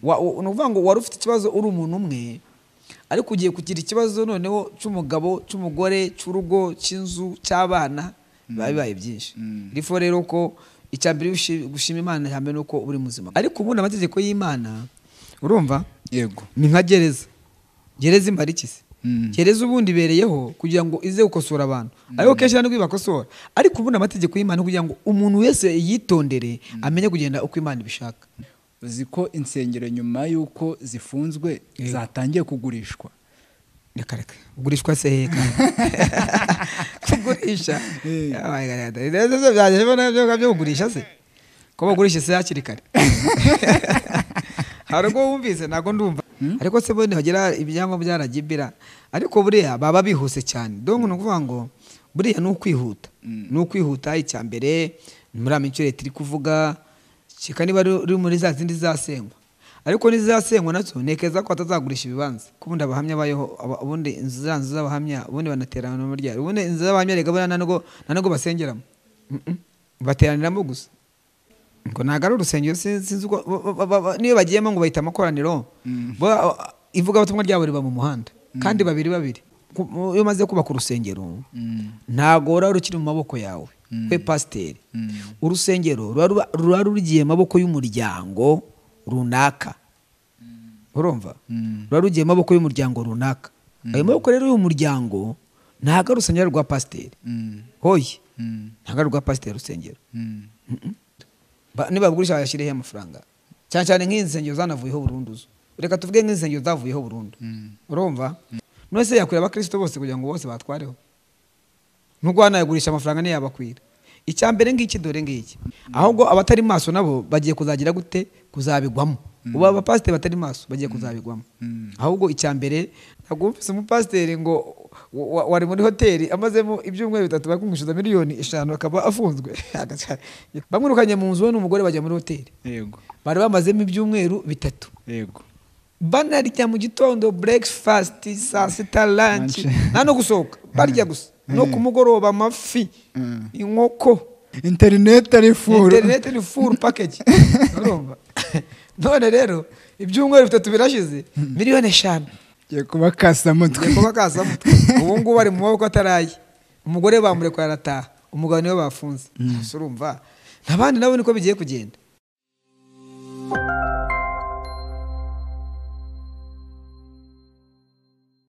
wa- u- ni ukuvuga ngo wari ufite ikibazo uri umuntu umwe ariko ugiye kugira ikibazo noneho cy'umugabo cy'umugore cy'urugo cy'inzu cy'abana biba bibaye byinshi rifo rero ko icya mbere ushi- gushima imana icya mbere ni uko uri muzima ariko ubundi amategeko y'imana urumva yego ni nka gereza gereza imara iki se Mm. gereza ubundi ibereyeho kugira ngo ize gukosora abantu ariko kenshi ntabwo ibakosora ariko ubundi amategeko y'imana ni kugira ngo umuntu wese yitondere amenye kugenda uko imana ibishaka uzi ko insengero nyuma y'uko zifunzwe Yego. zatangiye kugurishwa reka reka kugurishwa se heka kugurisha Eh. Ah, reka, reka, reka. Ibyo byajya bibona byo- byo kugurisha se ko bagurisha se hakiri kare hari ubwo wumvise ntabwo ndumva ariko se bundi bagira ibyangombwa byaragibira ariko buriya baba bihuse cyane donc ni ukuvuga ngo buriya ni ukwihuta ni ukwihuta icya mbere ni muri ya minsi leta iri kuvuga keka niba ruri muri za zindi zasengwa ariko n'izasengwa nazo ntekeza ko batazagurisha ibibanza ko ubundi abahamya bayeho aba- ubundi inzu za nzu z'abahamya ubundi banaterana mu ryari ubundi inzu z'abahamya reka buriya nta nubwo- nta nubwo basengeramo Mm-mm. bateraniramo gusa ngo ntabwo ari urusengero sin- sinzi uko ba- ba- ba- ba- niyo bagiyemo ngo bahita amakoraniro bo ivugabutumwa ryabo riba mu muhanda kandi babiri babiri Ku- mu- iyo umaze kubaka urusengero ntabwo ruba rukiri mu maboko yawe we pasiteri urusengero ruba ruba- ruba rugiye mu maboko y'umuryango runaka urumva ruba rugiye mu maboko y'umuryango runaka ayo maboko rero y'umuryango ntabwo ari urusengero rwa pasiteri hoye ntabwo ari rwa pasiteri urusengero Ba- nibagurisha bayashyireho amafaranga cyane cyane nk'insengero zanavuyeho burundu zo reka tuvuge nk'insengero zavuyeho burundu urumva none se yakwira abakristo bose kugira ngo bose batwareho nubwo wanayagurisha amafaranga ntiyabakwira icya mbere ngiki dore ngiki ahubwo abatari maso nabo bagiye kuzagira gute kuzabigwamo ubu abapasiteri batari maso bagiye kuzabigwamo ahubwo icya mbere ntabwo wumvise umupasiteri ngo wa- wa- wari muri hoteli amazemo ibyumweru bitatu bakumwishyuza miliyoni eshanu akaba afunzwe bamwirukanye mu nzu we n'umugore bajya muri hoteli yego bari bamazemo ibyumweru bitatu yego banarya mu gitondo breakfast saa sita lunch Lunch. nta no gusohoka barya gusa no ku mugoroba amafi Mm. inkoko interineti ari furu interineti ni full package urumva none rero ibyumweru bitatu birashize miliyoni eshanu ngiye kuba kasamutwe kuba kasamutwe ubu ngubu ari mu maboko ataraye umugore bamurekura arataha umugabo niwe bafunze Gusa urumva abandi nabo niko bigiye kugenda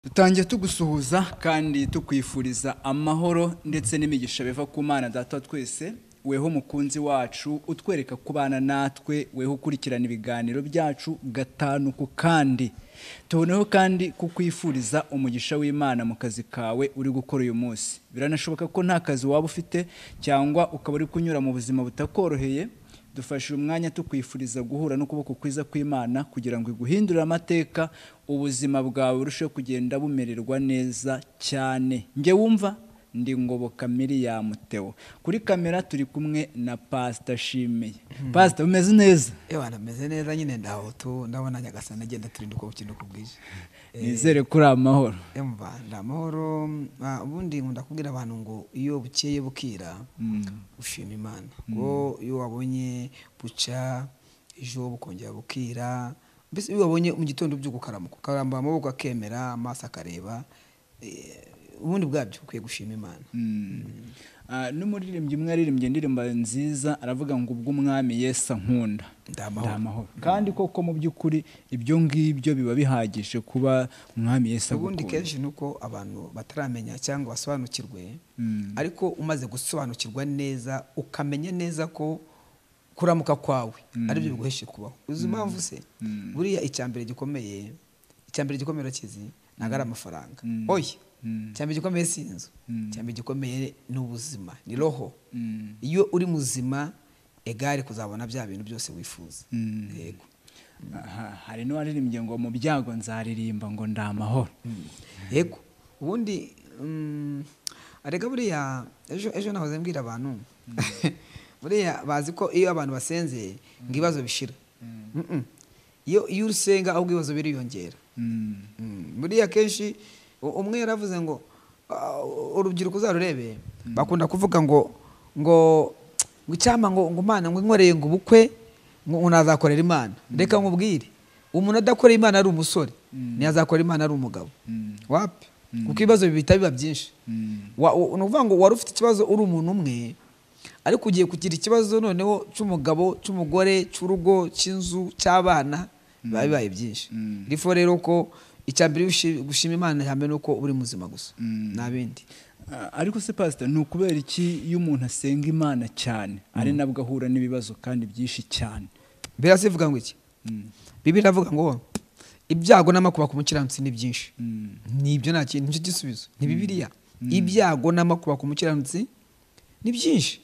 dutangiye tugusuhuza kandi tukwifuriza amahoro ndetse n'imigisha biva ku mana data wa twese weho umukunzi wacu utwereka kubana natwe weho ukurikirana ibiganiro byacu gatanu ku kandi tuboneho kandi kukwifuriza umugisha w'imana mu kazi kawe uri gukora uyu munsi biranashoboka ko nta kazi waba ufite cyangwa ukaba uri kunyura mu buzima butakoroheye dufashe uyu mwanya tukwifuriza guhura n'ukuboko kwiza kw'imana kugira ngo iguhindurire amateka ubuzima bwawe burusheho kugenda bumererwa neza cyane njye wumva ndi ngoboka miriyamu theo kuri kamera turi kumwe na pasita shimeye pasita umeze neza yewe anameze neza nyine ndahotu ndabona nyagasana agenda turinda uko bukina uko bwije nizere kuri amahoro Yumva ni amahoro ah, ubundi nkunda kubwira abantu ngo iyo bukeye bukira ushima imana ngo iyo wabonye buca ejo bukongera bukira mbese iyo wabonye mu gitondo ubyuka ukaramuka ukarambura amaboko akemera amaso akareba eh, ubundi bwabyo ukwiye gushima imana Ah, n'umuririmbyi umwe yaririmbye indirimbo nziza aravuga ngo ubwo umwami yesu ankunda Ndi amahoro. Ndi kandi koko mu by'ukuri ibyo ngibyo biba bihagije kuba umwami yesu ubundi agukunda. kenshi ni uko abantu bataramenya cyangwa basobanukirwe ariko umaze gusobanukirwa neza ukamenya neza ko kuramuka kwawe aribyo biguheshe kubaho uzi impamvu se buriya icya mbere gikomeye icya mbere gikomeye urakizi ntabwo ari amafaranga oya icya mbere gikomeye si inzu icya mbere gikomeye ni ubuzima ni roho iyo uri muzima egare kuzabona bya bintu byose wifuza yego Aha, hari n'uwaririmbye ngo mu byago nzaririmba ngo ndi amahoro yego ubundi mm, arega buriya ejo ejo nahoze mbwira abantu buriya bazi ko iyo abantu basenze ngo ibibazo bishira Mm-mm. iyo iyo usenga ahubwo ibibazo biriyongera Mm. Mm, buriya kenshi u- umwe yaravuze ngo "Ah, urubyiruko uzarurebe bakunda kuvuga ngo ngo ngo icyampa ngo ngo imana ngo inkoreye ngo ubukwe ngo ngo nazakorera imana reka nkubwire umuntu adakorera imana ari umusore ntiyazakora imana ari umugabo wapi kuko ibibazo bihita biba byinshi Wa- u- ni ukuvuga ngo wari ufite ikibazo uri umuntu umwe ariko ugiye kugira ikibazo noneho cy'umugabo cy'umugore cy'urugo cy'inzu cy'abana biba bibaye byinshi rifo rero ko icya mbere ushi- gushima imana ihame ni uko uri muzima gusa nta bindi Ah, ariko se pasita ni ukubera iki iyo umuntu asenga imana cyane ari nabwo ahura n'ibibazo kandi byinshi cyane mbera se ivuga ngo iki bibiri avuga ngo ibyago n'amakuba ku mukiranutsi ni byinshi Mm. nibyo nta kintu nicyo gisubizo ni bibiriya ibyago n'amakuba ku mukiranutsi ni byinshi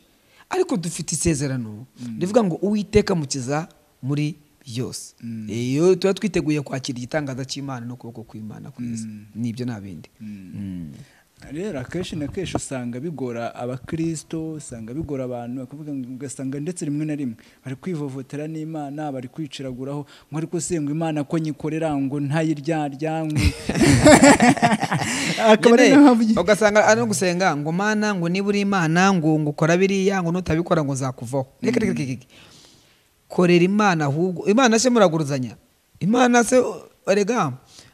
ariko dufite isezerano rivuga ngo uwiteka mukiza muri byose iyo tuba twiteguye kwakira igitangaza cy'imana n'ukuboko kw'imana kwiza nibyo nta bindi Mm. rero akenshi na kenshi usanga bigora abakristo usanga bigora abantu bakavuga ngo- ugasanga ndetse rimwe na rimwe bari kwivovotera n'imana bari kwiciraguraho ngo ariko se ngo imana ko nyikorera ngo ntayiryarya ngo akaba ari Nyine, naho avugira- ugasanga ari no gusenga ngo mana ngo niba uri imana ngo ngo ukora biriya ngo nutabikora ngo zakuvaho reka reka reka reka. korera imana ahubwo imana se muraguruzanya imana se erega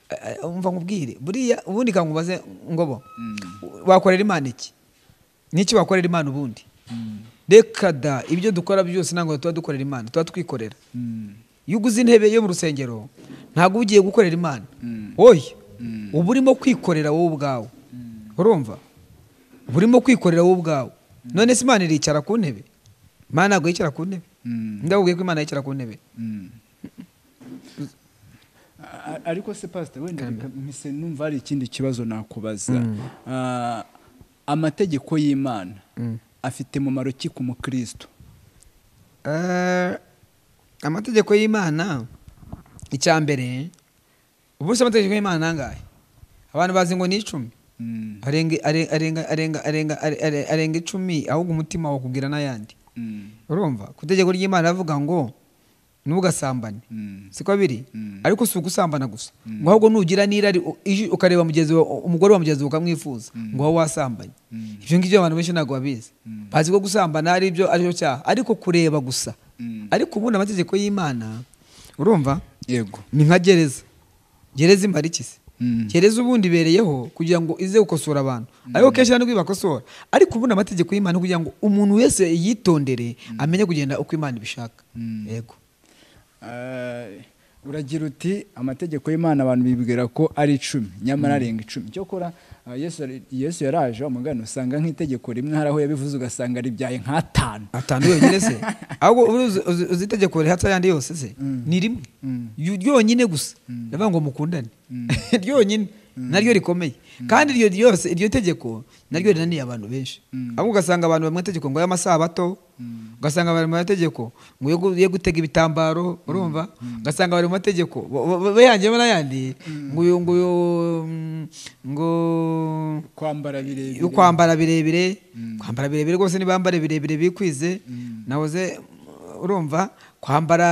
eh, eh, umva nkubwire buriya ubundi kangubaze ngobo wakorera imana iki niki wakorera imana ubundi reka da ibyo dukora byose ntabwo tuba dukorera imana tuba twikorera Mm. iyo uguze intebe yo mu rusengero ntabwo uba ugiye gukorera imana oya uba urimo kwikorera wowe ubwawe urumva uba urimo kwikorera wowe ubwawe none se imana iricara ku ntebe imana ntabwo yicara ku ntebe Mm. ndabubwiye ko imana yicara ku ntebe Mm. A- a- ariko se pasita wenda reka mpise numva hari ikindi kibazo nakubaza Ah, amategeko y'imana afite mumaro ki ku mukristo Eh, amategeko y'imana icya mbere ubundi se amategeko y'imana ni angahe abantu bazi ngo ni icumi Mm, arenga are- arenga arenga arenga are- are- arenga icumi ahubwo umutima wakubwira n'ayandi mm, urumva ku itegeko ry'imana ravuga ngo ntugasambane mm, siko biri Mm. ariko si ugusambana gusa ngo ahubwo nugira n'irari u- iji- ukareba mugenzi wa- umugore wa mugenzi wawe ukamwifuza ngo wowe wasambanye Mm. ibyo ngibyo abantu benshi ntabwo babizi Mm. bazi ko gusambana ari byo ari byo cyaha ariko kureba gusa Mm. ariko ubundi amategeko y'imana urumva yego ni nka gereza gereza imara iki se Mm. gereza ubundi ibereyeho kugira ngo ize gukosora abantu ariko kenshi ntabwo ibakosora ariko ubundi amategeko y'imana kugira ngo umuntu wese yitondere amenye kugenda uko imana ibishaka Mm. yego Ah, uragira uti amategeko y'imana abantu bibwira ko ari icumi nyamara arenga icumi cyokora ah, yesu yari- yesu yaraje amugana usanga nk'itegeko rimwe hari aho yabivuze ugasanga ribyaye nk'atanu atanu yonyine se ahubwo ubu uzi- uzi- uzi itegeko rihatsa ayandi yose se ni rimwe Yu- ryonyine gusa ndavuga ngo mukundane ryonyine naryo rikomeye kandi iryo ryose iryo tegeko naryo rinaniye abantu benshi ahubwo ugasanga abantu bamwe itegeko ngo y'amasabato ugasanga bari mu mategeko ngo yo gu- yo gutega ibitambaro urumva ugasanga bari mu mategeko bo- bo- bo- bayangiyemo n'ayandi ngo uyu- ngo uyu, mm, ngo kwambara birebire yo kwambara birebire kwambara birebire rwose nibambare birebire bikwize nahoze urumva kwambara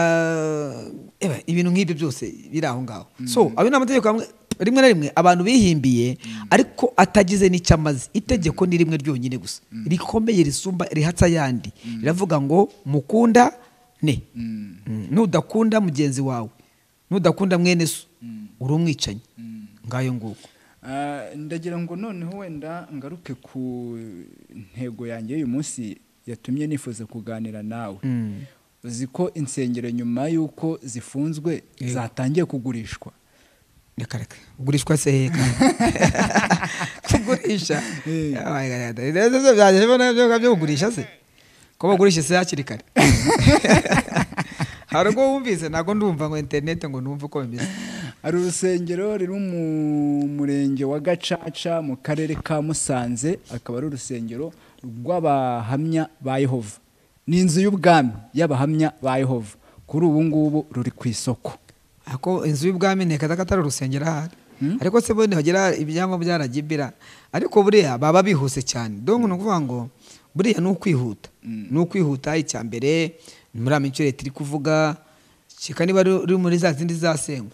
eba, ibintu nk'ibyo byose biri aho ngaho so ayo ni amategeko amwe rimwe na rimwe abantu bihimbiye ariko atagize n'icyo amaze itegeko ni rimwe ryonyine gusa rikomeye risumba rihatsa ayandi riravuga ngo mukunda ne Mm. nudakunda mugenzi wawe nudakunda mwene so uri umwicanyi ngayo nguko Ah, ndagira ngo noneho wenda ngaruke ku ntego yanjye y'uyu munsi yatumye nifuza kuganira nawe uzi ko insengero nyuma y'uko zifunzwe Yego. zatangiye kugurishwa reka reka kugurishwa se heka kugurisha Eh. byajya byo kugurisha se ko bagurisha se hakiri kare hari ubwo wumvise ntabwo ndumva ngo interineti ngo numve uko bimeze hari urusengero ruri mu murenge wa gacaca mu karere ka musanze akaba ari urusengero rw'abahamya ba yehova ni inzu y'ubwami y'abahamya ba yehova kuri ubu ngubu ruri ku isoko ako inzu y'ubwami ntekeza ko atari urusengero ahari ariko se bundi hagira ibyangombwa byaragibira ariko buriya baba bihuse cyane donc ni ukuvuga ngo buriya ni ukwihuta ni ukwihuta icya mbere ni muri amicyo leta iri kuvuga keka niba ruri muri za zindi zisasengwa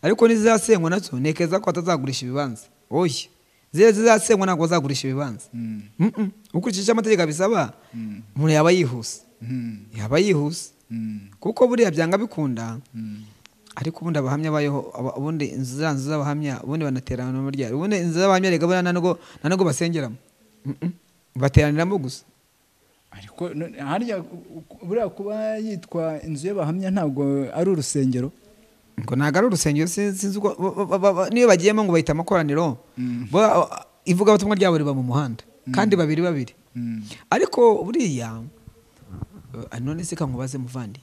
ariko n'izizasenywa nazo ntekeza ko batazagurisha ibibanza oya ziriya zizasenywa ntabwo bazagurisha ibibanza Mm-mm. ukurikije icyo amategeko abisaba umuntu yaba yihuse yaba yihuse kuko buriya byanga bikunda ariko ubundi abahamya bayoho aba- ubundi inzu za nzu z'abahamya ubundi banaterana no muryari ubundi inzu z'abahamya rega buriya nta nubwo nta nubwo basengeramo Mm, mm. bateraniramo gusa ariko no- harya u- u- buriya kuba yitwa inzu y'abahamya ntabwo ari urusengero ngo ntabwo ari urusengero sin- sinzi uko ba- ba- ba- ba- niyo bagiyemo ngo bahita amakoraniro bo a- ivugabutumwa ryabo riba mu muhanda kandi babiri babiri Mm. ariko buriya eh, none se kankubaze muvandi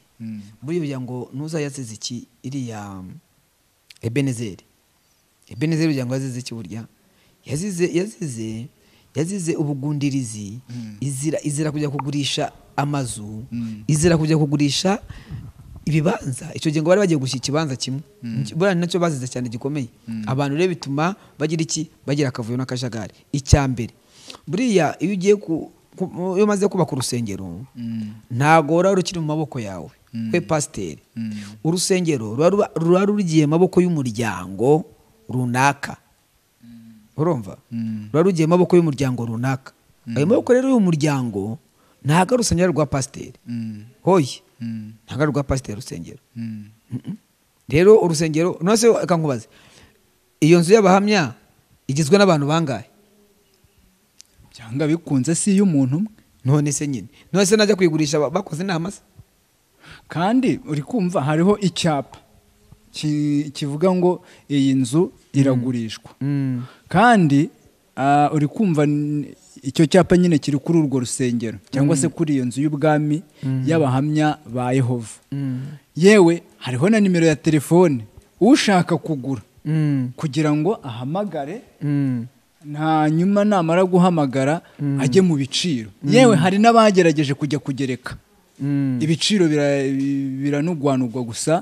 buriya ugira ngo ntuza yazize iki iriya ebenezeri ebenezeri ugira ngo yazize iki burya yazize yazize yazize ubugundirizi izira izira kujya kugurisha amazu izira kujya kugurisha ibibanza icyo gihe ngo bari bagiye gushya ikibanza kimwe buriya ni nacyo bazize cyane gikomeye abantu rero bituma bagira iki bagira akavuyo n'akajagari icya mbere buriya iyo ugiye ku ku- iyo umaze kubaka urusengero ntabwo ruba rukiri mu maboko yawe we pasiteri urusengero ruba ruba- ruba rugiye mu maboko y'umuryango runaka urumva ruba rugiye mu maboko y'umuryango runaka ayo maboko rero y'umuryango ntabwo ari urusengero rwa pasiteri hoye ntabwo ari rwa pasiteri urusengero Mm-mm. rero urusengero nose reka nkubaze iyo nzu y'abahamya igizwe n'abantu bangahe byanga bikunze si iy'umuntu umwe none se nyine none se najya kuyigurisha ba- bakoze inama se kandi uri kumva hariho icyapa ki- kivuga ngo iyi nzu iragurishwa kandi ah, uri kumva n- icyo cyapa nyine kiri kuri urwo rusengero cyangwa se kuri iyo nzu y'ubwami y'abahamya ba yehova yewe hariho na nimero ya telefone ushaka kugura kugira ngo ahamagare hanyuma namara guhamagara ajye mu biciro yewe hari n'abagerageje kujya kugereka ibiciro bira- biranugwanugwa gusa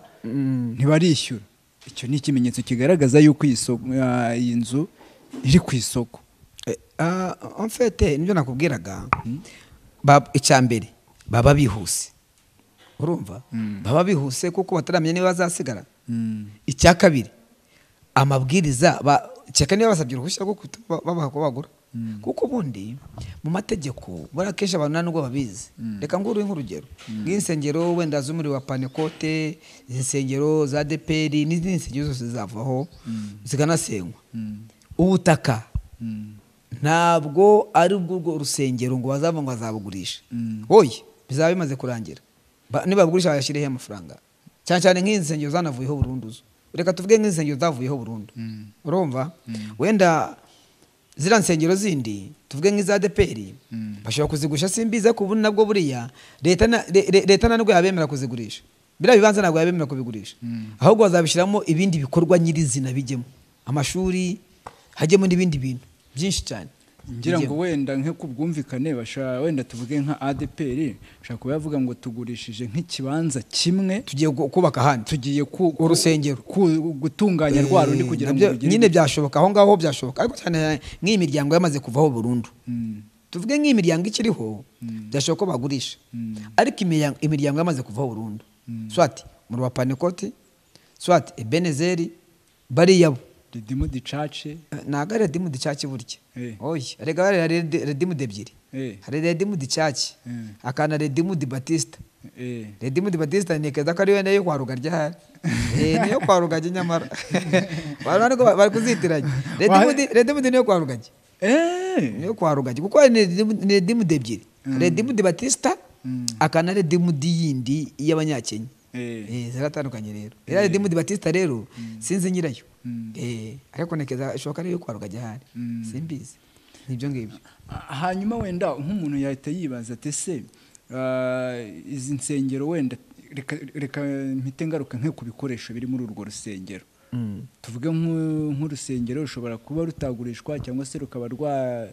ntibarishyura icyo ni ikimenyetso kigaragaza yuko iyi soko- ah, iyi nzu iri ku isoko Eh, ah, en fait nibyo nakubwiraga Ba- icya mbere baba bihuse urumva baba bihuse kuko bataramenya niba bazasigara icya kabiri amabwiriza ba- kereka niba basabye uruhushya rwo kuhita ba- babaha ko bagura kuko ubundi mu mategeko buriya akenshi abantu nta nubwo babizi reka nguruhe nk'urugero nk'insengero wenda z'umuriro wa panekote insengero za deperi n'izindi nsengero zose zavaho zikanasenywa ubutaka ntabwo ari ubwo urwo rusengero ngo bazavuga ngo bazabugurisha oye bizaba bimaze kurangira Ba- nibabugurisha bayashyireho amafaranga cyane cyane nk'insengero zanavuyeho burundu zo reka tuvuge nk'insengero zavuyeho burundu urumva wenda ziriya nsengero zindi tuvuge nk'iza deperi bashobora kuzigurisha simbiza ku bundi nabwo buriya leta na- le- le- leta ntabwo yabemera kuzigurisha biriya bibanza ntabwo yabemera kubigurisha ahubwo bazabishyiramo ibindi bikorwa nyirizina bijyemo amashuri hajyemo n'ibindi bintu byinshi cyane ngira ngo bijyemo. wenda nko ku bwumvikane basha- wenda tuvuge nka adeperi bashobora kuba bavuga ngo tugurishije nk'ikibanza kimwe tugiye gu- kubaka ahandi tugiye ku ku- Urusengero. ku- gutunganya rwa rundi Eh, kugira ngo nabyo rugire nyine byashoboka aho ngaho byashoboka ariko cyane cyane nk'iyi miryango yamaze kuvaho burundu Mm. tuvuge nk'iyi miryango ikiriho byashoboka ko bagurisha ariko imiryango- imiryango yamaze kuvaho burundu swati mu rwa panekoti swati ebenezeri bariya bo ridimu dicace ntabwo ari redimu dicaki burya Eh. oya erega hari redi- redimu ebyiri Eh. hari redimu dicaki Eh. akana redimu di batista eh, redimu di batista ni keza ko ariyo niyo kwa rugagi ahari Eh, niyo kwa rugagi nyamara Bari- bari kuba- bari kuzitiranya redimu di- redimu di niyo kwa rugagi eh, niyo kwa rugagi kuko hari ni redimu- ni redimu di ebyiri redimu di batista akana redimu di yindi y'abanyakenya Eh. Eh, ziratandukanye rero iriya redimu di batista rero sinzi nyirayo Eh, ariko nekeza ishoboka ariyo kwa rugagi ahari simbizi nibyo ngibyo hanyuma wenda nk'umuntu yahita yibaza ati ese ah, izi nsengero wenda reka- reka mpite ngaruka nko ku bikoresho biri muri urwo rusengero tuvuge nk'u- nk'urusengero rushobora kuba rutagurishwa cyangwa se rukaba rwa-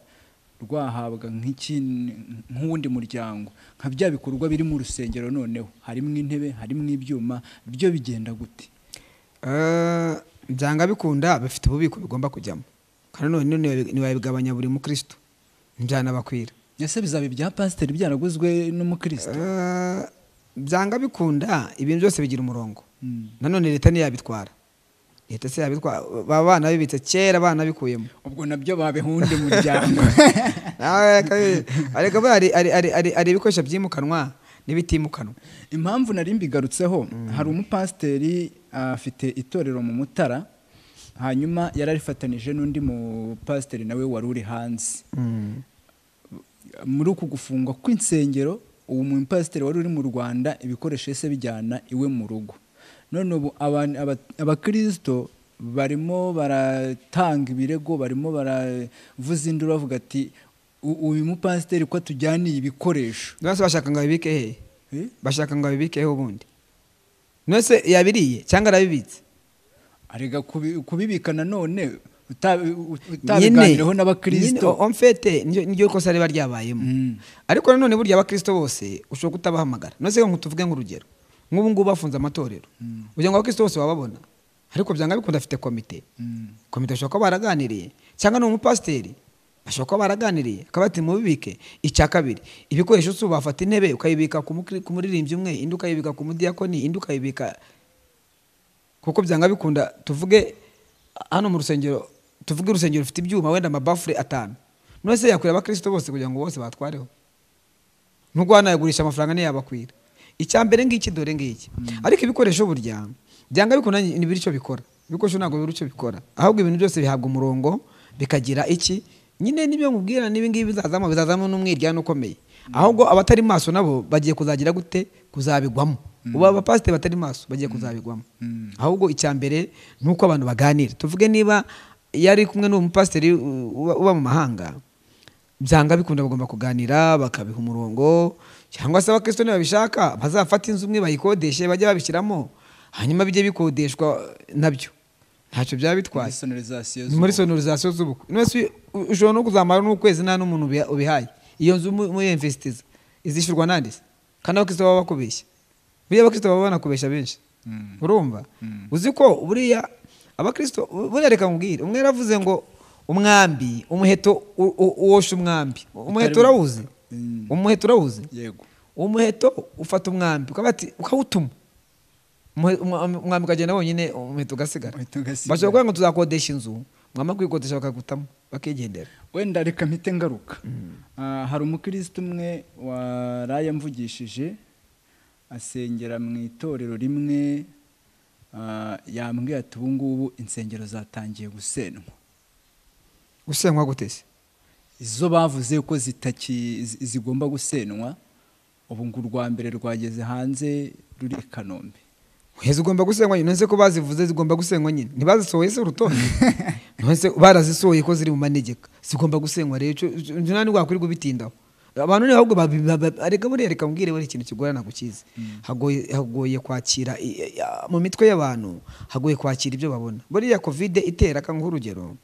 rwahabwa nk'ikindi- nk'uwundi muryango nka bya bikorwa biri mu rusengero noneho harimo intebe harimo ibyuma byo bigenda gute Eh, byanga bikunda bifite ububiko bigomba kujyamo kandi none niwe- niwabigabanya buri mukristo ntibyanabakwira ese bizaba ibya pasiteri byaraguzwe n'umukristo Eh, byanga bikunda ibintu byose bigira umurongo Mm. nanone leta ntiyabitwara leta se yabitwara baba banabibitse kera banabikuyemo ubwo nabyo babeho undi muryango Nawe kabiri, ariko buriya hari- hari- hari- hari- hari ibikoresho byimukanwa n'ibitimukanwa impamvu nari mbigarutseho hari umupasiteri afite itorero mu mutara hanyuma yararifatanije n'undi mupasiteri nawe wari uri hanze muri uku gufungwa kw'insengero uwo mupasiteri wari uri mu rwanda ibikoresho yahise bijyana iwe mu rugo none ubu abantu- aba- abakirisito barimo baratanga ibirego barimo baravuza induru bavuga ati "U- uyu mupasiteri ko atujyaniye ibikoresho bose bashaka ngo abibike hehe Eh? bashaka ngo abibikeho ubundi none se yabiriye cyangwa arabibitse arega kubi- kubibika nanone nyine utabiganireho n'abakirisito nyine, en fait niryo- niryo kosa riba ryabayemo Mm. ariko nanone burya abakristo bose ushobora kutabahamagara none se ngo tuvuge nk'urugero nk'ubu ngubu bafunze amatorero kugira ngo abakristo bose bababona ariko byanga bikunda afite komite Mm. komite bashobora kuba baraganiriye cyangwa ni umupasiteri bashobora kuba baraganiriye akaba ati mubibike icya kabiri ibikoresho si ubafata intebe ukayibika ku mukri- ku muririmbyi umwe indi ukayibika ku mudiyakoni indi ukayibika kuko byanga bikunda tuvuge hano mu rusengero tuvuge urusengero rufite ibyuma wenda amabafure atanu none se yakwira abakristo bose kugira ngo bose batwareho nubwo wanayagurisha amafaranga niyo yabakwira icya mbere ngiki dore ngiki ariko ibikoresho burya byanga bikunda ntibiri icyo bikora ibikoresho ntabwo bibura icyo bikora ahubwo ibintu byose bihabwa umurongo bikagira iki nyine nibyo mubwira n'ibi ngibi bizazamo bizazamo n'umwiryane ukomeye ahubwo abatari maso nabo bagiye kuzagira gute kuzabigwamo ubu abapasiteri batari maso bagiye kuzabigwamo ahubwo icya mbere ni uko abantu baganira tuvuge niba yari kumwe n'uwo mupasiteri u- uba uba mu mahanga byanga bikunda bagomba kuganira bakabiha umurongo cyangwa se abakristo nibabishaka bazafata inzu imwe bayikodeshe bajye babishyiramo hanyuma bijye bikodeshwa nabyo ntacyo byaba bitwaye Sonorisation Ni muri sonorisation z'ubukwe none se u- ushobora no kuzamara n'ukwezi nta n'umuntu ubiha- ubihaye iyo nzu mu- muyemvesitiza izishyurwa nande se kandi abakristo baba bakubeshya buriya abakristo baba banakubeshya benshi Mm. urumva uzi ko buriya abakristo bu- buriya reka nkubwire umwe yaravuze ngo umwambi umuheto u- u- uwosha umwambi umuheto Utarimo- urawuzi Mm. umuheto urawuzi yego umuheto ufata umwambi ukaba ati- ukawutuma Umuhe- umwa- umwambi ukagenda wonyine umuheto ugasigara Umuheto ugasigara. bashobora kuvuga ngo tuzakodesha inzu mwama kuyikodesha bakagutamo bakigendera wenda reka mpite ngaruka Ah, hari umukristo umwe waraye amvugishije asengera mu itorero rimwe ah, yambwiye ati ubu ngubu insengero zatangiye gusenwa gusenywa gutese izo bavuze ko zitaki zi- zigomba gusenwa ubu ngo urwa mbere rwageze hanze ruri i kanombe Oya, zigomba gusenywa nyine nonese ko bazivuze zigomba gusenywa nyine ntibazisohoye se urutonde nonese barazisohoye ko ziri mu manegeka zigomba gusenywa rero ico- ico- ico nta ntigwakwirwa ubitindaho abantu ni ahubwo babi- babi- areka buriya reka mbwire buriya ikintu kigorana kukizi hagoye hagoye kwakira i- i- a- mu mitwe y'abantu hagoye kwakira ibyo babona buriya kovide itera ka nk'urugero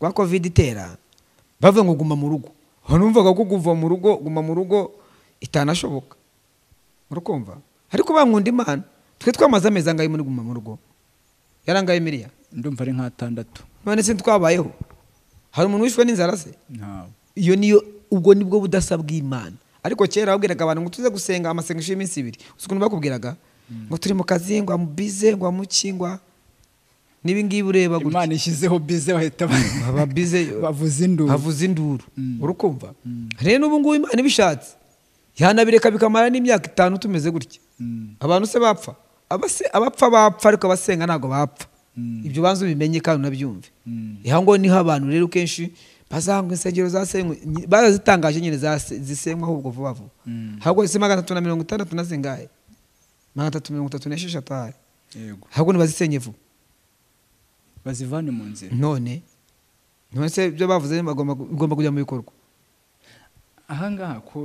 rwa kovide itera bavuga ngo guma mu rugo abantu bumvaga ko kuva mu rugo guma mu rugo itanashoboka urukumva ariko bankunda imana twe twamaze amezi angahe muri guma mu rugo yarangaye miriya ndumva ari nk'atandatu none se ntitwabayeho hari umuntu wishwe n'inzara se ntawe iyo niyo ubwo nibwo budasa bw'imana ariko kera babwiraga abantu ngo tuze gusenga amasengesho y'iminsi ibiri uzi ukuntu bakubwiraga ngo turi mu kazi ngo amubize ngo amuki ngo a- n'ibi ngibi ureba gutya imana ishyizeho bize bahita ba- baba bize bavuza induru bavuza induru urukumva rero ubu ngubu imana ibishatse yanabireka bikamara n'imyaka itanu tumeze gutya Mm. abantu se bapfa Abase- abapfa bapfa ariko abasenga ntabwo bapfa ibyo banza ubimenye kandi unabyumve aha ngo niho abantu rero kenshi bazanga insengero zasenywe nyi- barazitangaje nyine zase- zisenywa ahubwo vuba vuba ahubwo ese magana atatu na mirongo itandatu na zingahe magana atatu mirongo itatu n'esheshatu ahari yego ahubwo ntibazisenye vuba bazivane mu nzira none none se ibyo bavuze bagomba bigomba kujya mu bikorwa ahangaha ko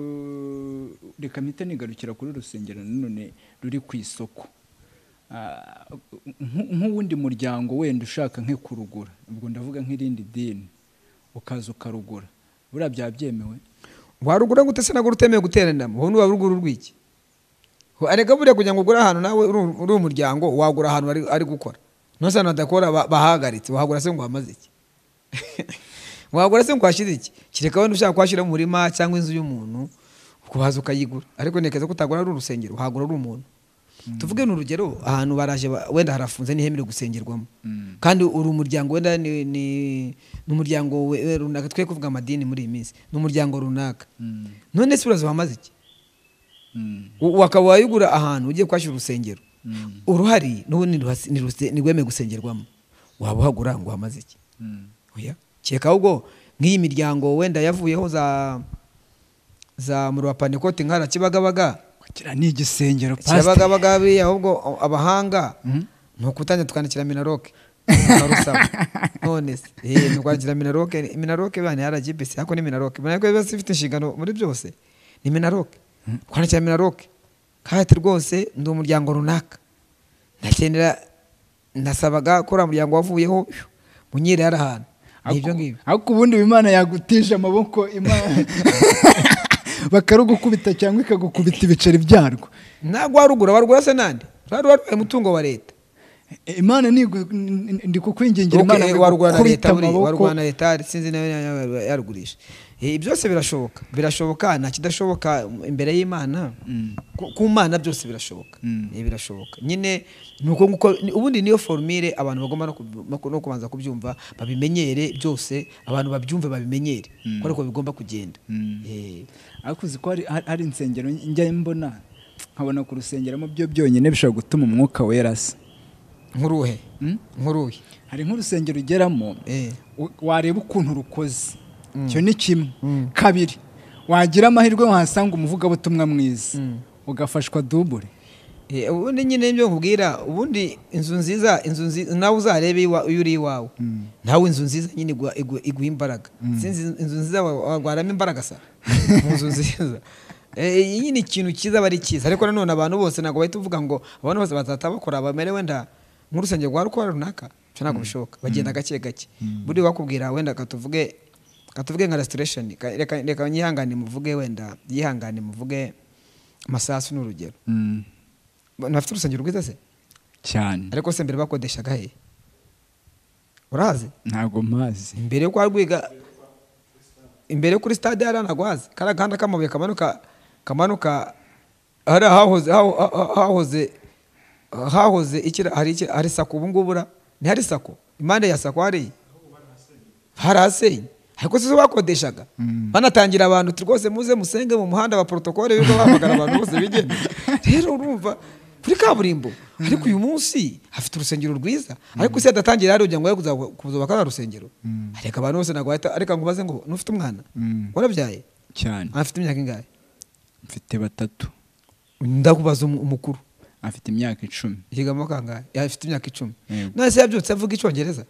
reka mpita nigarukira kuri urusengero nanone ruri ku isoko Ah, nk- nk'uwundi muryango wenda ushaka nki kurugura ubwo ndavuga nk'irindi dini ukaza ukarugura buriya byaba byemewe warugura ngo utese nagura utemewe guterana ubu ni warugura urw'iki Ho, arega buriya kugira ngo ugure ahantu nawe uri- uri umuryango wagura ahantu ari, ari gukora nose ahantu hadakora ba- bahahagaritse wagura se ngo hamaze iki wagura se ngo hashyize iki kereka wenda ushaka kuhashyira mu murima cyangwa inzu y'umuntu kuhaza ukayigura ariko nekeza ko utagura ari urusengero wagura ari umuntu tuvuge ni urugero ahantu baraje ba- wenda harafunze ntihemerewe gusengerwamo kandi uri umuryango wenda ni ni- ni umuryango we- we runaka twe kuvuga amadini muri iyi minsi ni umuryango runaka none se uraza wamaze iki Mm. U- wakaba wayigura ahantu ugiye kuhashyira urusengero uruhari n'ubundi ntiruhasi- ntiruse- ntirwemewe gusengerwamo waba uhagura ngo uhamaze iki oya keka ahubwo nk'iyi miryango wenda yavuyeho za za muri wa pantekote nkara kibagabaga kugira ni igisengero pastor kibagabaga biriya ahubwo abahanga ni ukutangira tukandikira minaroke barusaba none se eh, ni ukwandikira minaroke minaroke bane rgbc ariko ni minaroke minaroke yose ifite inshingano muri byose ni minaroke kwandikira minaroke kandi rwose ndi umuryango runaka ndakenera nasabaga ko uriya muryango wavuyeho munyire hari ahantu ni ibyo ngibyo ariko ubundi ubu imana yagutije amaboko imana bakarugukubita cyangwa ikagukubita ibiceri byarwo ntabwo warugura warugura se nande rwari warwaye umutungo wa leta imana nigu- n- n- ndi kukwingingira Okay, imana eh, ngo warwana na igukubite leta buriya, amaboko warwana na leta hari- sinzi nawe nawe yarugurisha Eh, byose birashoboka birashoboka nta kidashoboka imbere y'imana Ku- ku mana byose birashoboka Mm. Eh, birashoboka nyine ni uko nguko ni- ubundi niyo formire abantu bagomba no kub- no ku- no kubanza kubyumva babimenyere byose abantu babyumve babimenyere ko ariko bigomba kugenda Mm. Eh, ariko uzi ko hari, hari- hari insengero njya mbona nkabona ku rusengeramo byo byonyine bishobora gutuma umwuka wera asa nk'uruhe Mm? nk'uruhe hari nk'urusengero ugeramo Eh. u- wareba ukuntu rukoze icyo ni kimwe kabiri wagira amahirwe wahasanga umuvugabutumwa mwiza ugafashwa dubure Eh, ubundi nyine nibyo nkubwira ubundi inzu nziza inzu nziza nawe uzarebe iwa- iyo uri iwawe nawe inzu nziza nyine igua- igua- iguha imbaraga sinzi inzu nziza wa- warwaramo imbaraga sa mu nzu nziza Eh, iyi nyine ikintu cyiza aba ari cyiza ariko nanone abantu bose ntabwo bahita uvuga ngo abantu bose bazahita bakora bamere wenda nk'urusengero rwa rukora runaka byo ntabwo bishoboka bagenda gake gake buriya wakubwira wenda katuvuge katuvuge nka restoration ka- reka reka nyihangane muvuge wenda yihangane muvuge masasu ni urugero nafite urusengero rwiza se cyane ariko se mbere bakodeshaga he urazi ntabwo mpazi imbere yo kwa rwiga imbere yo kuri stade hariya ntabwo hazi kariya gahanda k'amabuye kamanuka kamanuka hariya hahoze haho- ha- hahoze hahoze iki hari iki hari sako ubu ngubu ura ni hari sako impande ya sako hari harasenye ariko si zo bakodeshaga banatangira abantu "Ti rwose muze musenge mu muhanda wa porotokole birirwa bahamagara abantu bose bigenda rero urumva kuri kaburimbo ariko uyu munsi afite urusengero rwiza ariko isi yadatangira hariya ngo ngo kuzubaka za rusengero areka abantu bose ntabwo bahita areka ngo baze ngo n'ufite umwana warabyaye cyane afite imyaka ingahe mfite batatu ndakubaza umu- umukuru afite imyaka icumi yigamo kangahe afite imyaka icumi Yego. none se yabyutse avuga icyongereza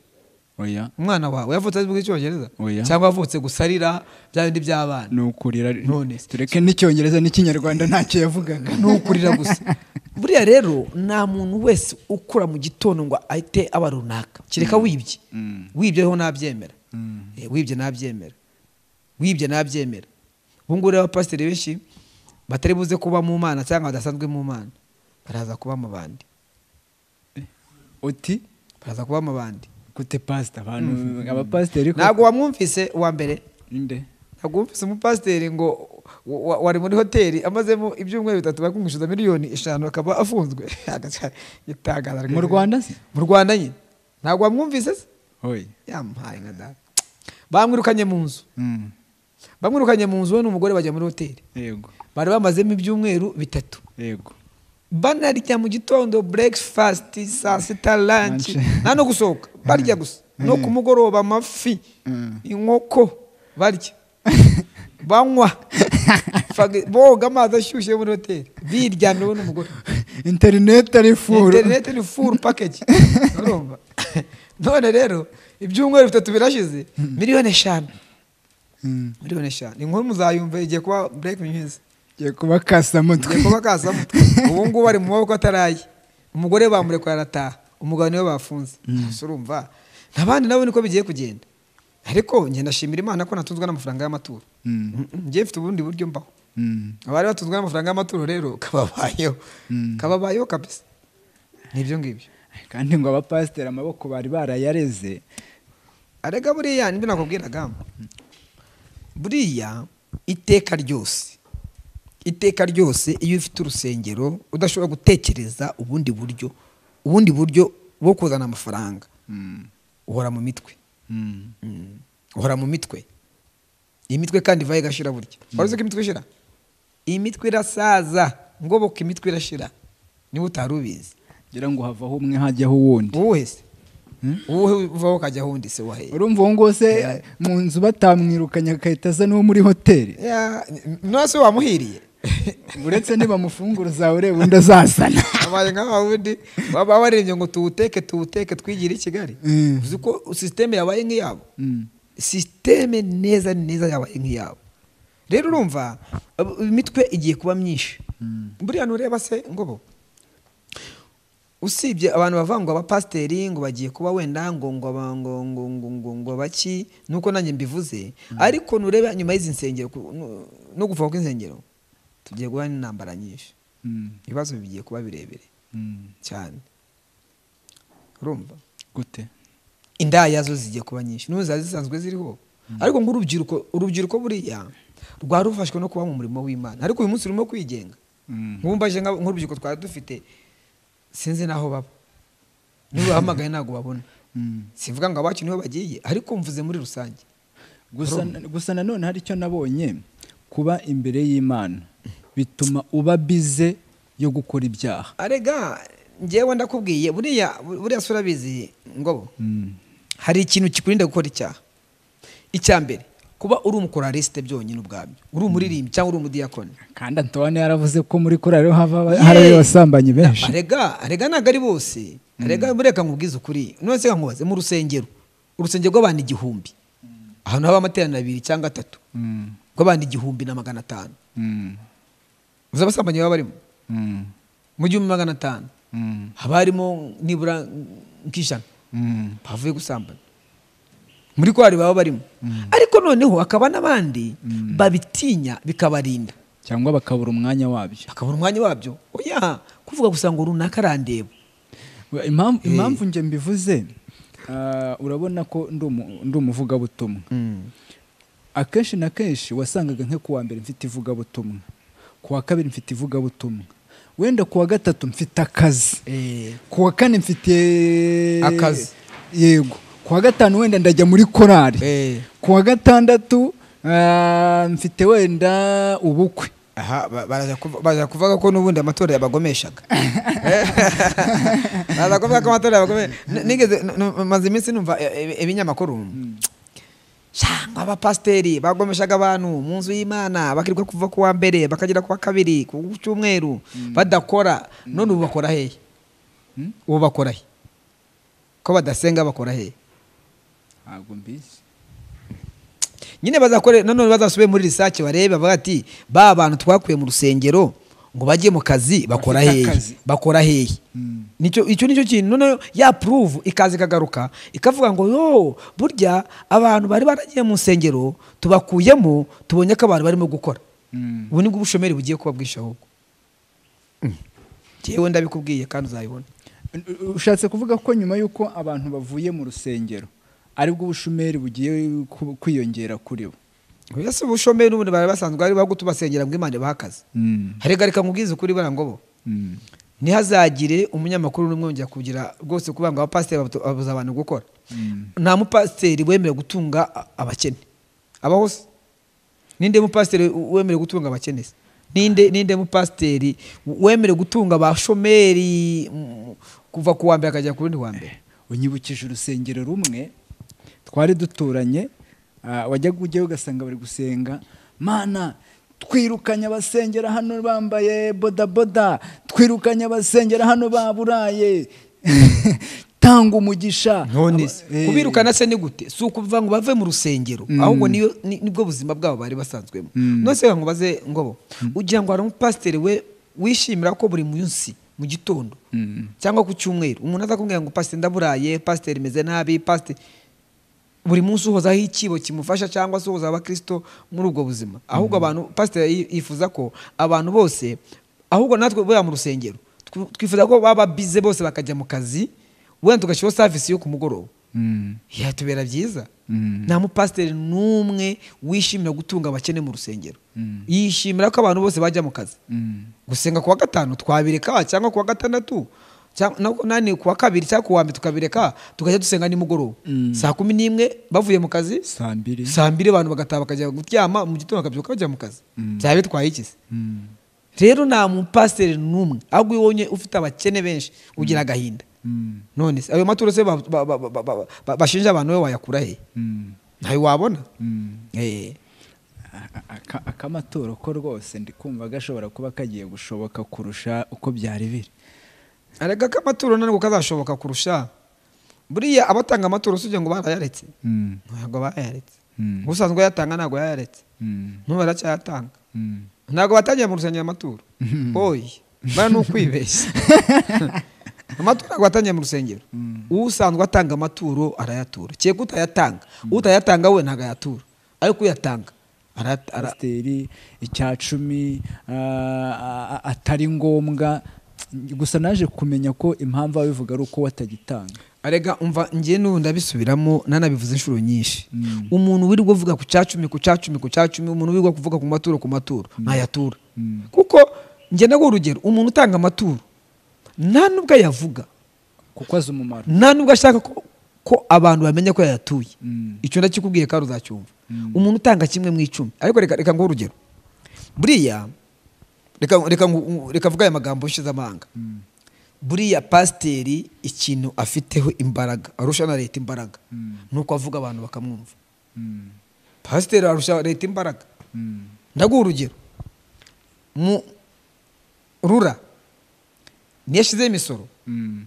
oya umwana wawe yavutse avuga icyongereza Oya. cyangwa yavutse gusarira bya bindi by'abana ni ukurira None se. tureke n'icyongereza n'ikinyarwanda ntacyo yavugaga ni ukurira gusa buriya rero nta muntu wese ukura mu gitondo ngo ahite aba runaka kereka wibye wibye ho nabyemera Eh, wibye nabyemera wibye nabyemera ubu ngubu rero abapasiteri benshi batari buze kuba mu mana cyangwa badasanzwe mu mana baraza kuba mu bandi uti baraza kuba mu bandi gute pasita abantu abapasiteri koko- ntabwo wamwumvise uwa mbere inde ntabwo wumvise umupasiteri ngo wa- wa- wari muri hoteli amazemo ibyumweru bitatu bakumwishyuza miliyoni eshanu akaba afunzwe Itangaza mu rwanda se mu rwanda nyine ntabwo wamwumvise se oya yamuhaye nka data bamwirukanye mu nzu bamwirukanye mu nzu we n'umugore bajya muri hoteli yego bari bamazemo ibyumweru bitatu yego banarya mu gitondo breakfast saa sita lunch Lunch. nta no gusohoka barya gusa no ku mugoroba amafi inkoko barya banywa Fag- boga amazi ashyushye yo muri hoteli biryana ubu n'umugore interineti ari furu interineti ni furu pakeji urumva none rero ibyumweru bitatu birashize miliyoni eshanu Mm. miliyoni eshanu inkuru muzayumva igiye kuba bureke nyuzi Ngiye kuba kasamutwe Ngiye kuba kasamutwe ubu ngubu ari mu maboko ataraye umugore bamurekura arataha umugabo niwe bafunze Gusa urumva n'abandi nabo niko bigiye kugenda ariko njye ndashimira imana ko natunzwe n'amafaranga y'amaturo Mm. Mm, mm, njye mfite ubundi buryo mbaho Mm. abari batunzwe n'amafaranga y'amaturo rero kababayeho kababayeho kabisa nibyo ngibyo kandi ngo abapasiteri amaboko bari barayareze arega buriya nibyo nakubwiraga buriya iteka ryose iteka ryose iyo ufite urusengero udashobora gutekereza ubundi buryo ubundi buryo bwo kuzana amafaranga uhora mu mitwe Mm. Mm. uhora mu mitwe iyi mitwe kandi ivaho igashira burya wari uzi ko imitwe ishira iyi mitwe irasaza ngoboka imitwe irashira niba utari ubizi ngira ngo havaho umwe hajyaho uwundi wowe se wowe uvaho ukajyaho undi se waheye urumva uwo nguwo se mu nzu batamwirukanye agahita aza n'uwo muri hoteli Ya, n- nose wamuhiriye uretse niba amafunguro zawe ureba undi azazana abaye nka wundi baba warebye ngo tuwuteke tuwuteke twigire i kigali Mm. uzi ko sisiteme yabaye nk'iyabo Mm. sisiteme neza neza yabaye nk'iyabo rero urumva ab- imitwe igiye kuba myinshi buriya ntureba se ngobo usibye abantu bavuga ngo abapasiteri ngo bagiye kuba wenda ngo ngo aba- ngo ngo ngo ngo ngo baki nuko nanjye mbivuze ariko nureba nyuma y'izi nsengero ku- nu- no gufa kw'insengero tugiye guhura n'intambara nyinshi Mm. ibibazo bigiye kuba birebire Mm. cyane urumva gute indaya zo zigiye kuba nyinshi n'ubu zari zisanzwe ziriho ariko nk'urubyiruko urubyiruko buriya rwari rufashwe no kuba mu murimo w'imana ariko uyu munsi rurimo kwigenga Mm. nkumbaje nka- nk'urubyiruko twari dufite sinzi n'aho baba ntibahamagaye ntabwo babona Mm. sivuga ngo abacu niho bagiye ariko mvuze muri rusange gusa gusa nanone hari icyo nabonye kuba imbere y'imana bituma uba bize yo gukora ibyaha arega ngewe ndakubwiye buriya buriya sura bizi ngobo Mm. hari ikintu kikurinda gukora icyaha icya mbere kuba uri umukoralisite byonyine ubwabyo uri umuririmbyi cyangwa uri umudiyakoni kandi antone yaravuze ko muri korari ho hava Yeee! harayo abasambanyi benshi arega arega ntabwo ari bose arega mureka nkubwize ukuri none se nkubaze mu rusengero urusengero rw'abantu igihumbi ahantu haba amateraniro abiri cyangwa atatu Mm. rw'abantu igihumbi na magana atanu Mm. uzi abasambanyi baba barimo Mm. mu gihumbi magana atanu Mm. haba harimo nibura nk'ijana Mm. bavuye gusambana muri korari baba barimo ariko noneho hakaba n'abandi babitinya bikabarinda cyangwa bakabura umwanya wabyo bakabura umwanya wabyo oya kuvuga gusa ngo runaka arandeba We- impamvu impamvu njye mbivuze ah, urabona ko ndi umu- ndi umuvugabutumwa akenshi na kenshi wasangaga nko kuwa mbere mfite ivugabutumwa kuwa kabiri mfite ivugabutumwa wenda kuwa gatatu mfite akazi Eh, kuwa kane mfite Akazi. yego kuwa gatanu wenda ndajya muri korari eh. kuwa gatandatu ah, mfite wenda ubukwe aha ba- baraza kuv- baraza kuvuga ko n'ubundi amatora yabagomeshaga Eh, baraza kuvuga ko amatora yabagomeshaga N- nigeze n- n- maze iminsi numva e- e- ibinyamakuru cyangwa abapasiteri bagomeshaga abantu mu nzu y'imana bakirirwa kuva ku wa mbere bakagera ku wa kabiri ku cyumweru badakora none ubu bakora hehe ubu bakora he ko badasenga bakora hehe ntabwo mbizi nyine bazakore nanone bazasubire muri risake barebe bavuga ati ba bantu twakuye mu rusengero ngo bajye mu kazi bakora Bafite hehe akazi." bakora hehe Mm. nicyo icyo nicyo kintu noneho yapuruvu ikaza ikagaruka ikavuga ngo yo burya abantu bari baragiye mu nsengero tubakuyemo tubonye ko abantu barimo gukora Mm. ubu nibwo ubushomeri bugiye kuba bwinshi ahubwo Mm. Jyewe ndabikubwiye kandi uzabibona ushatse kuvuga ko nyuma y'uko abantu bavuye mu rusengero aribwo ubushomeri bugiye ku- kwiyongera kuri bo mbese ubushomeri n'ubundi bari basanzwe bari bagutubasengera ngo imana ibahe akazi harega reka nkubwize ukuri barangobo ntihazagire umunyamakuru n'umwe wongera kugira rwose kuvuga ngo abapasiteri babu- babuza abantu gukora nta mupasiteri wemerewe gutunga a- abakene abaho se ninde mupasiteri we- wemerewe gutunga abakene se ninde ninde mupasiteri wemerewe gutunga abashomeri mm, kuva ku wa mbere akajya ku rundi wa mbere unyibukije urusengero rumwe twari duturanye ah, wajyaga ujyayo ugasanga bari gusenga mana twirukanye abasengera hano bambaye bodaboda twirukanye abasengera hano baburaye tanga umugisha none se Aba- eh, kubirukana se ni gute si ukuvuga ngo bave mu rusengero ahubwo niyo ni- nibwo buzima bwabo bari basanzwemo none se ngo baze ngobo ugira ngo hari umupasiteri we wishimira ko buri munsi mu gitondo cyangwa ku cyumweru umuntu aza kumbwira ngo pasiteri ndaburaye pasiteri meze nabi pasiteri buri munsi uhozaho ikibo kimufasha cyangwa se uhozaho abakristo muri ubwo buzima ahubwo abantu pasiteri yi- yifuza ko abantu bose ahubwo natwe buriya mu rusengero twi- twifuza ko baba bize bose bakajya mu kazi wenda tugashyiraho savisi yo ku mugoroba Mm, yatubera byiza Mm. nta mupasiteri n'umwe wishimira gutunga abakene mu rusengero Mm. yishimira ko abantu bose bajya mu kazi mm. gusenga kuwa gatanu twabireka cyangwa kuwa gatandatu cyangwa- na- nani kuwa kabiri cyangwa kuwa mbere tukabireka tukajya dusenga nimugoroba Mm. saa kumi n'imwe bavuye mu kazi saa mbiri saa mbiri abantu bagataha bakajya kuryama mu gitondo bakabyuka bajya mu kazi byaba bitwaye iki se Mm. rero nta mupasiteri n'umwe ahubwo iyo ubonye ufite abakene benshi ugira agahinda none se ayo maturo se ba- ba- ba- ba- ba- ba- bashinja abantu we wayakura hehe ntayo wabona Eh. Aka- aka- akamaturo ko rwose ndi kumva gashobora kuba kagiye gushoboka kurusha uko byari biri arega ko amaturo ntabwo kazashoboka kurusha buriya abatanga amaturo usibye ngo barayaretse Mm, ntabwo bayaretse Mm. usanzwe ayatanga ntabwo yayaretse mm, n'ubu baracyayatanga mm. ntabwo batangiye mu rusengero amaturo oyi bara ni ukwibeshya amaturo ntabwo batangiye mu rusengero usanzwe atanga amaturo arayatura kereka utayatanga utayatanga we ntabwo ayatura ariko uyatanga arayat- ara- pasiteri icya cumi ah, ah, ah, atari ngombwa gusa naje kumenya ko impamvu abivuga ari uko watagitanga arega umva ngiye n'ubu ndabisubiramo nanabivuze inshuro nyinshi Mm. umuntu wirirwa uvuga ku cumi ku cumi ku cumi umuntu wirirwa kuvuga ku maturo ku maturo ntayatura Mm. kuko njye nawe urugero umuntu utanga amaturo nta n'ubwo ayavuga kuko azi umumaro nta n'ubwo ashaka ko, ko abantu bamenya ko yayatuye Mm. icyo ndakikubwiye kandi uzacyumva umuntu utanga kimwe mu icumi ariko reka reka nguhe urugero buriya reka reka ngu- reka mvuge aya magambo y'ishizamahanga buriya pasiteri ikintu afiteho imbaraga arusha na leta imbaraga ni uko avuga abantu bakamwumva Mm, pasiteri arusha leta imbaraga mm, ndaguha urugero mu rura niyo yashyizeho imisoro mm,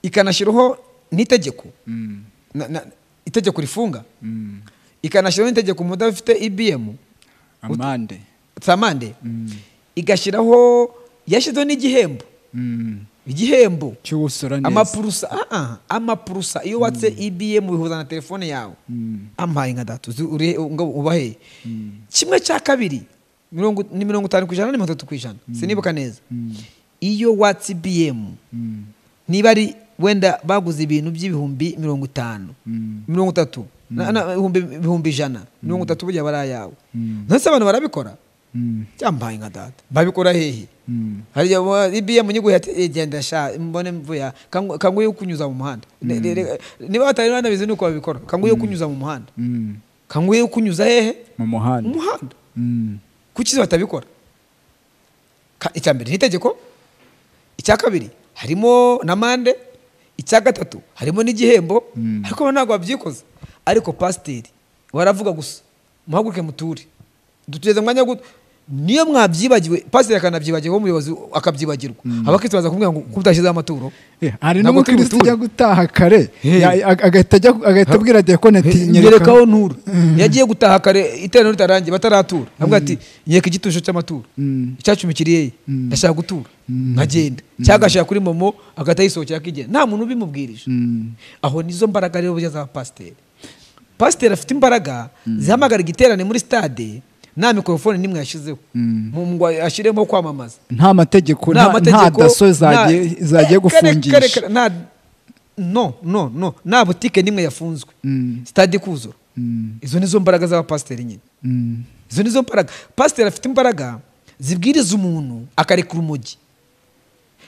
ikanashyiraho n'itegeko mm, na- na- itegeko rifunga mm. ikanashyiraho n'itegeko umuntu udafite ibiyemu amande samande Mm, igashyiraho yashyizeho n'igihembo mm. igihembo cy'usora neza amapurusa ah, ah, amapurusa iyo watse ibiyemu bihuza na telefone yawe Mm, ampaye nka datu ubaheye kimwe cya kabiri mirongo- ni mirongo itanu ku ijana ni mirongo itatu ku ijana sinibuka neza mm, iyo watse ibiyemu mm, niba ari wenda baguze ibintu by'ibihumbi mirongo itanu mm, mirongo itatu na- na- ibihumbi ibihumbi ijana mirongo itatu burya bari ayawe Mm. ntese abantu barabikora mm, cyambaye nka data babikora hehe mm, hariya wa- ibm nyiguhe ati genda sha mbone mvuya kanguye kunyuza mu muhanda Ne- ne- ne- niba batari banabizi nuko babikora kanguye kunyuza mu muhanda mm. kanguye kunyuza hehe mu mu muhanda muhanda Mm, kuki izo batabikora Ka- icya mbere ni itegeko icya kabiri harimo na mande icya gatatu harimo n'igihembo Mm. ariko bo ntabwo babyikoze ariko pasiteri baravuga gusa muhaguruke muture dutugeze umwanya wo gutu- niyo mwabyibagiwe pasiteri akanabyibagiwe umuyobozi akabyibagirwa abakristo baza kumubwira ngo kubutashyizeho amaturo Eh, hari Ntabwo n'umukristo turi buture. ujya gutaha kare Hey. ya- ag- agahita ajya- agahita abwira dekone ati nyereka aho ntura yagiye gutaha kare iteraniro ritarangiye bataratura avuga ati nyereka igitusho cy'amaturo Mm. icyacumi kiri yeye Mm. ndashaka gutura nkagenda cyangwa agashyira kuri momo agahita yisohokera akigenda nta muntu ubimubwirije Mm, aho nizo mbaraga rero burya za pasiteri pasiteri afite imbaraga zihamagara igiterane muri stade nta mikorofone nimwe yashyizeho Mm. Mu- ngo ashyiremo kwamamaza nta mategeko nta nta nta mategeko daso zagiye- nta- zagiye Eh, kare- kare- gufungisha kare- nta- no no no nta butike n'imwe yafunzwe Mm, stade ikuzura mm, izo nizo mbaraga z'abapasiteri nyine mm, izo nizo mbaraga pasiteri afite imbaraga zibwiriza umuntu akarekura urumogi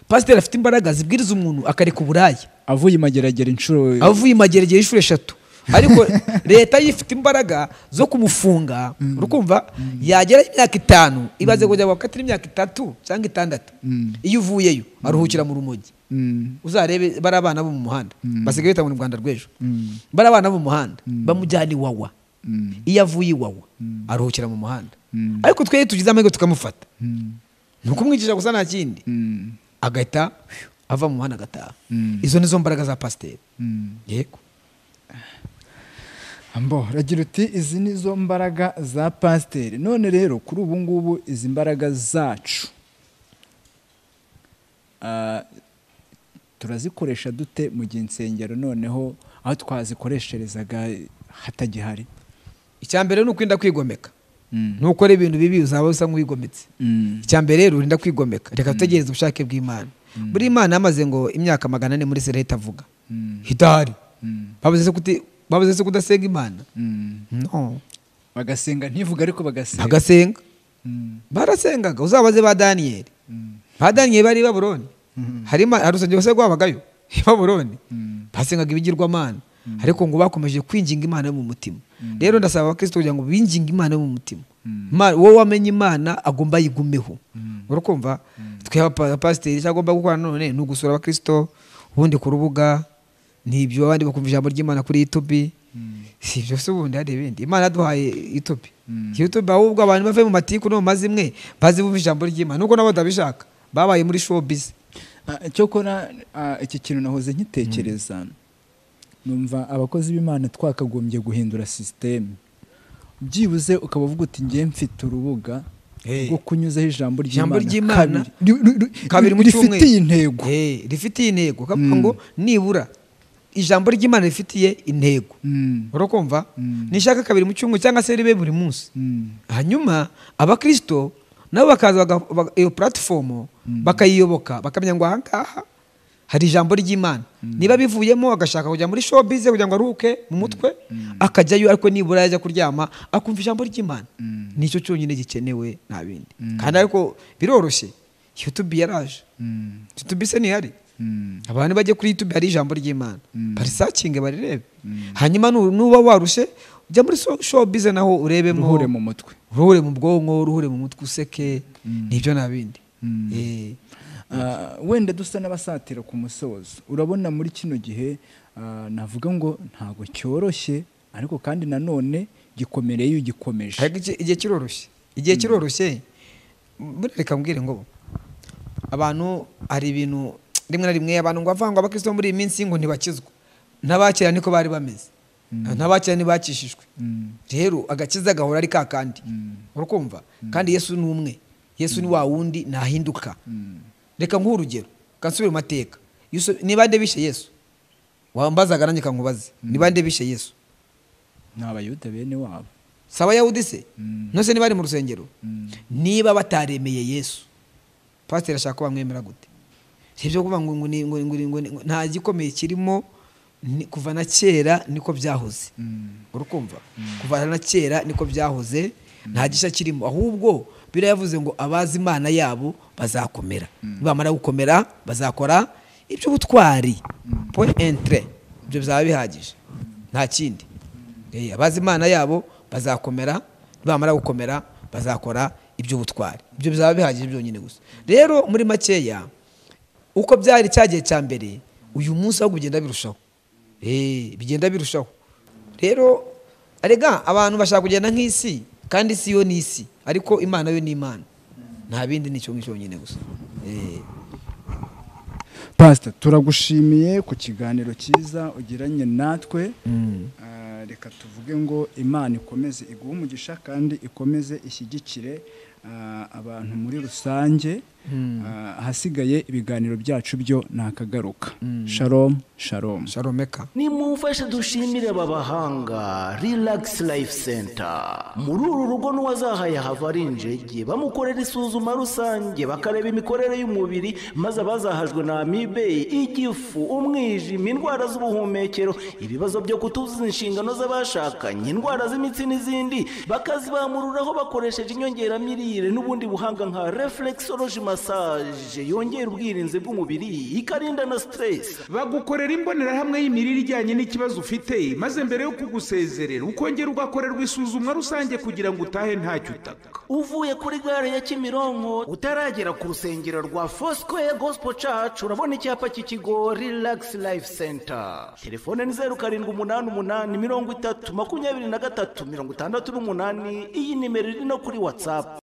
pasiteri afite imbaraga zibwiriza umuntu akareka uburaya avuye imageragere inshuro avuye imageragere y'inshuro eshatu ariko leta yifite imbaraga zo kumufunga urukumva yageraho imyaka itanu ibaze kujya bakatira imyaka itatu cyangwa itandatu Mm. iyo uvuyeyo aruhukira mu rumogi Mm, uzarebe bari abana bo mu muhanda basigaye bita ngo ni u rwanda rw'ejo mm, bari abana bo mu muhanda bamujyana iwawa mm, iyo avuye iwawa aruhukira mu muhanda Mm. ariko twebwe tugize amahirwe tukamufata mm, ni ukumwigisha gusa nta kindi mm, agahita ava mu muhanda agataha Mm. izo nizo mbaraga za pasiteri mm. yego Ambo, ragira uti izi ni zo mbaraga za pasiteri none rero kuri ubu ngubu izi mbaraga zacu ah, turazikoresha dute mu gihe insengero noneho aho twazikoresherezaga hatagihari icya mbere ni ukwirinda kwigomeka Mm. nukora ibintu bibi uzaba usa nk'uwigometse Mm, icya mbere rero urinda kwigomeka reka dutegereze ubushake bw'imana buri imana yamaze ngo imyaka magana ane muri sere itavuga mm, hitahari mm, babuze se kuti- babuze se kudasenga imana mm. no bagasenga ntivuga ariko bagasenga bagasenga Mm, barasengaga uzabaze ba daniyeli mm, ba daniyeli bari i baburoni harimo hari urusengero se rwabagayo i baburoni mm, basengaga ibigirwamana ariko ngo bakomeje kwinginga imana yo mu mutima rero ndasaba abakristo kugira ngo binginge imana yo mu mutima Mm. Ima- wowe wamenye imana agomba ayigumeho urakumva twe abapasiteri icyo agomba gukora none ni ugusura abakirisito ubundi ku rubuga nibyo abandi bakumva ijambo ry'imana kuri yutubi si ibyo se ubundi hari ibindi imana yaduhaye yutubi yutubi ahubwo abantu bave mu matiku no mu mazimwe bazi bumva ijambo ry'imana nubwo nabo batabishaka babaye muri showbiz Ah, cyokora ah, iki kintu nahoze nkitekereza numva abakozi b'imana twakagombye guhindura sisiteme byibuze ukaba uvuga uti ngiye mfite urubuga Hey. rwo kunyuzaho ijambo Ijambo ry'imana ry'Imana. ri- ri- ri- kabiri mu cyumweru rifitiye intego Eh, rifitiye intego kavuga ngo nibura ijambo ry'imana rifitiye intego Mm, urakumva nishaka kabiri mu cyumweru cyangwa se ribe buri munsi mm, hanyuma abakirisito nabo bakaza baga- baga- iyo puratifomu bakayiyoboka bakamenya ngo ahangaha hari ijambo ry'imana niba bivuyemo agashaka kujya muri showbiz kugira ngo aruhuke mu mutwe akajyayo ariko nibura yajya kuryama akumva ijambo ry'imana nicyo cyonyine gikenewe nta bindi kandi ariko biroroshye youtube yaraje mm, youtube se ntihari mm, abantu bajye kuri youtube hari ijambo ry'imana barisakinge barirebe hanyuma nu- nuba warushye ujya muri so- showbiz naho urebemo ruhure mu mutwe uruhure mu bwonko uruhure mu mutwe useke nibyo nta bindi Mm. Eh, Ah, wenda dusa n'abasatira ku musozo urabona muri kino gihe ah, navuga ngo ntabwo cyoroshye ariko kandi nanone gikomereye iyo ugikomeje ariko iki- igihe kiroroshye igihe kiroroshye mbona reka mbwire ngo abantu hari ibintu rimwe na rimwe abantu ngo avangwa abakristo muri iyi minsi ngo ntibakizwa n'abakera niko bari bameze n'abakera ntibakishijwe Mm. rero agakiza gahora ari ka kandi urakumva kandi yesu ni umwe yesu ni wa wundi ntahinduka reka nguhe urugero kansubire mu mateka Yusu- ni bande bishe yesu wambazaga nanjye kankubaze ni bande bishe yesu ni abayuda bene wabo si abayahudi se Mm. ntose niba ari mu rusengero Mm. niba bataremeye yesu pasiteri ashaka ko bamwemera gute si ibyo kuvuga ngo ngo ni- ngo ni- ngo ni- ngo ni- ngo nta gikomeye kirimo ni- kuva na kera niko byahoze urukumva kuva na kera niko byahoze nta gishya kirimo ahubwo birayavuze ngo abazi imana yabo bazakomera nibamara gukomera bazakora iby'ubutwari point entre ibyo bizaba bihagije nta kindi Eh, abazi imana yabo bazakomera nibamara gukomera bazakora iby'ubutwari ibyo bizaba bihagije byonyine gusa rero muri makeya uko byari cya gihe cya mbere uyu munsi ahubwo bigenda birushaho Eh, bigenda birushaho rero arega abantu bashaka kugenda nk'isi kandi isi yo ni isi ariko imana yo ni imana nta bindi ni icyo ngicyo cyonyine gusa Eh, pasita turagushimiye ku kiganiro cyiza ugiranye natwe Ah, reka tuvuge ngo imana ikomeze iguhe umugisha kandi ikomeze ishyigikire ah, abantu muri rusange Ah, ahasigaye ibiganiro byacu byo ntakagaruka sharomu sharomu sharomeka nimumfashe dushimire aba bahanga relax life center muri uru rugo n'uwazahaye hava ari injege bamukorera isuzuma rusange bakareba imikorere y'umubiri maze abazahajwe na amibe igifu umwijima indwara z'ubuhumekero ibibazo byo kutuzuza inshingano z'abashakanye indwara z'imitsi n'izindi bakazibamururaho bakoresheje inyongeramirire n'ubundi buhanga nka reflexology massage yongera ubwirinzi bw'umubiri ikarinda na stress bagukorera imbonerahamwe y'imirire ijyanye n'ikibazo ufite maze mbere yo kugusezerera ukongera ugakorerwa isuzumwa rusange kugira ngo utahe ntacyo utaka uvuye kuri gare ya kimironko utaragera ku rusengero rwa fosikoye gosipo cacu urabona icyapa cy'ikigo rilagisi layifu senta telefone ni zeru karindwi umunani umunani mirongo itatu makumyabiri na gatatu mirongo itandatu n'umunani iyi nimero iri no kuri watsapu